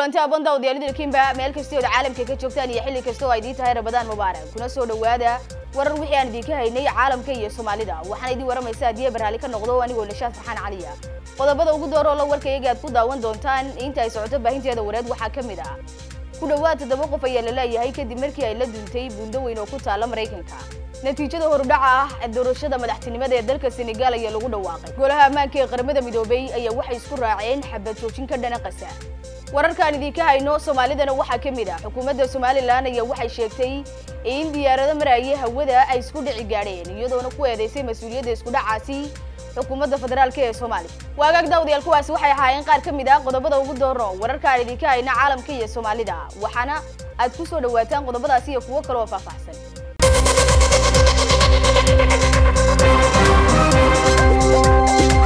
kulanti abon daawadayaal kimba meel kastoo caalamka ka joogtaan iyo xilli kasta oo ay idiin tahay rabadaan mubaarak kuna soo dhawaada warar wixii aan idinka haynay caalamka iyo soomaalida waxaana idiin waramaysa haddii barhaali ka noqdo anigoo nashaad farxaan caliya qodobada ugu dooroo la warkayaga aad ku daawan doontaan inta ay socoto baahinteeda wareed waxaa ka mid ah ku dhowaad toddoba qof ayaa la leeyahay kadib markii ay la duntay buundo weyn oo ku taala maraykanka natiijada horudhaca ah doorashada madaxtinimada ee dalka senegaal ayaa lagu dhawaaqay golaha ammaanka ee qaramada midoobay ayaa waxay isku raaceen xabad joojin ka dhana qasa wararkaan idinka hayno soomaalidana waxaa ka mid ah xukuumadda somalilan ayaa waxay sheegtay in diyaarado maraya hawada ay isku dhici gaadheen iyadoona ku eedeysay mas-uuliyadda isku dhacaasi xukuumadda federaalk ee soomaaliya waagaag daawadayaal kuwaasi waxay ahaayeen qaar ka mid ah qodobada ugu doorno wararkaan idinka hayna caalamka iyo soomaalida waxaana aad ku soo dhawaataan qodobadaasi iyo kuwo kale oo faahfaahsan